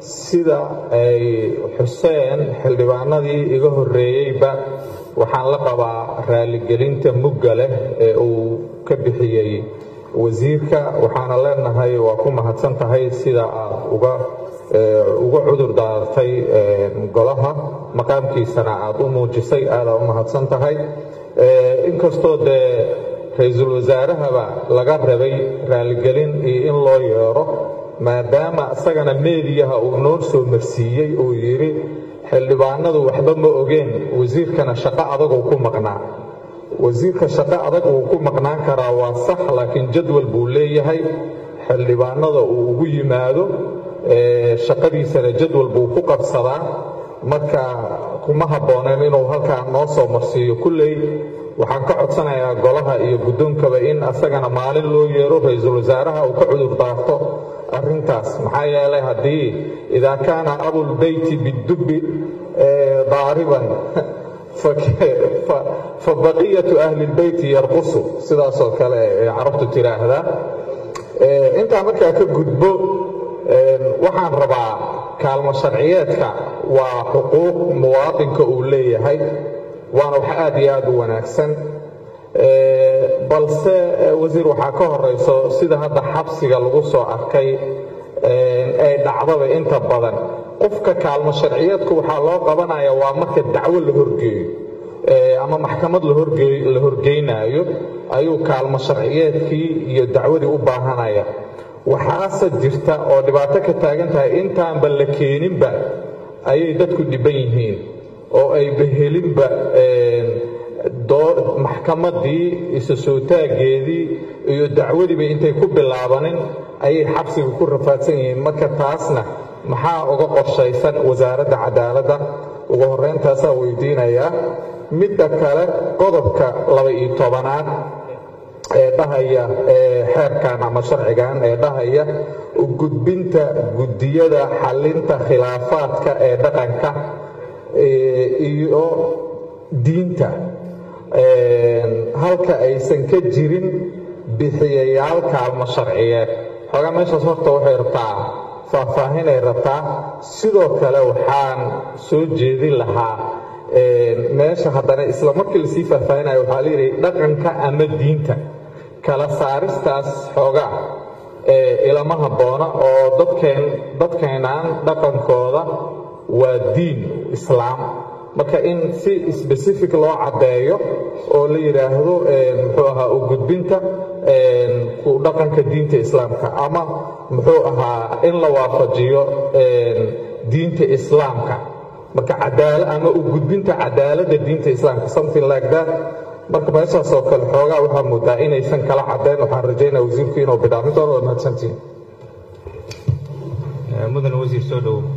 sida ay xuseen xildhibaanadii iga horreeyeyba waxaan la qabaa raaligelinta mugga leh ee uu ka bixiyey wasiirka waxaana leenahay waa ku mahadsan tahay sida aad uga uga cudur daartay golaha maqaamkiisana aad u muujisay aadaad u mahadsan tahay inkastoo dee ra-iisul wasaarahaba laga rabay raaligelin iyo in loo yeero maadaama isagana meediyaha uu noo soo marsiiyey uu yidhi xildhibaanadu waxba ma ogeen wasiirkana shaqo adaguu ku maqnaa wasiirka shaqo adag uu ku maqnaan karaa waa sax laakiin jadwal buu leeyahay xildhibaanada uu ugu yimaado shaqadiisana jadwal buu ku qabsadaa marka kuma habbooneen inuu halkaa noo soo marsiiyo kulley waxaan ka codsanayaa golaha iyo guddoonkaba in asagana maalin loo yeero ra-iisul wasaaraha uu ka cudur daarto arrintaas maxaa yeelay haddii idaa kaana abulbeyti bidubbi daariban fa baqiyatu ahli lbeyti yarqusu sidaasoo kale ee carabtu tiraahdaa intaa markaa ka gudbo waxaan rabaa kaalmo sharciyeedka waa xuquuq muwaadinka uu leeyahay waana wax aad iyo aad u wanaagsan balse wasiir waxaa ka horayso sida hadda xabsiga lagu soo arkay ay dhacdaba inta badan qofka kaalmo sharciyeedku waxaa loo qabanaya waa marka dacwo la horgeeyo ama maxkamad la horgeynaayo ayuu kaalmo sharciyeedkii iyo dacwadii u baahanaya waxaase jirta oo dhibaato ka taagan tahay intaanba la keeninba ayay dadku dhiban yihiin oo ay behelinba maxkamadii isa soo taaggeedii iyo dacwadiiba intay ku bilaabanin ayay xabsiga ku rafaadsan yihiin marka taasna maxaa uga qorshaysan wasaaradda cadaaladda ugu horreyntaasaa weydiinayaa midda kale qodobka laba-iyo tobanaad ee dhahaya xeerkan ama sharcigan ee dhahaya gudbinta guddiyada xallinta khilaafaadka ee dhaqanka iyo diinta halka aysan ka jirin bixiyayaal kaalmo sharciyeed xoogaa meeshaas horta waxay rabtaa faahfaahinay rabtaa sidoo kale waxaan soo jeedin lahaa meesha haddana isla markii lasii faahfaahinayo waxaa layidhi dhaqanka ama diinta kala saaristaas xoogaa ilama habboona oo dadkeen dadkeenaan dhaqankooda waa diin islaam marka in si specific loo caddeeyo oo la yidhaahdo muxuu ahaa u gudbinta ku dhaqanka diinta islaamka ama muxuu ahaa in la waafajiyo diinta islaamka marka cadaala ama u gudbinta cadaaladda diinta islaamka something like that marka meeshaas oo kale xoogaa waxaa moodaa inaysan kala cadeen waxaan rajaynaya wasiirku inuu bidhaamin doono waa mahadsantihin mudan wasiir soo dhowow